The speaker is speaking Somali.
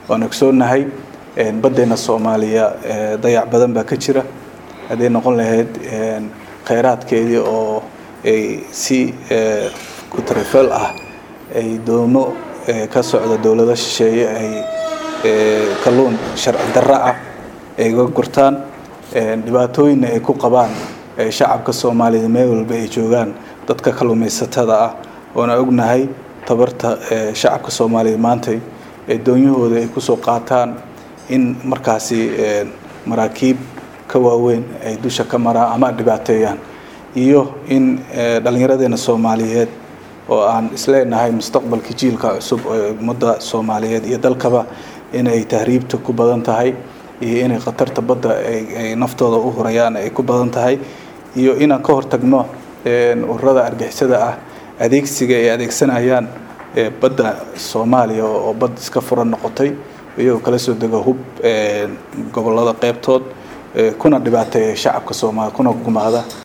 waan ogsoonahay baddeena soomaaliya dayac badan baa ka jira hadday noqon lahayd kheyraadkeedii oo ay si kutarifeel ah ay doomo ka socda dowlado shisheeye ay kalluun sharci darro ah ay uga gurtaan dhibaatooyinna ay ku qabaan shacabka soomaaliyed meel walba ay joogaan dadka kalluumaysatada ah oona ognahay tabarta shacabka soomaaliyeed maantay ee doonyahooda ay kusoo qaataan in markaasi maraakiib ka waaweyn ay dusha ka maraan ama dhibaateeyaan iyo in dhallinyaradeena soomaaliyeed oo aan isleenahay mustaqbalka jiilka cusub ee ummadda soomaaliyeed iyo dalkaba inay tahriibta ku badan tahay iyo inay khatarta badda ay naftooda u hurayaan ay ku badan tahay iyo inaan ka hortagno ururada argixisada ah adeegsiga ay adeegsanayaan badda soomaaliya oo bad iska furan noqotay iyagoo kala soo dego hub gobolada qeybtood kuna dhibaateeya shacabka soomaaliya kuna gumaada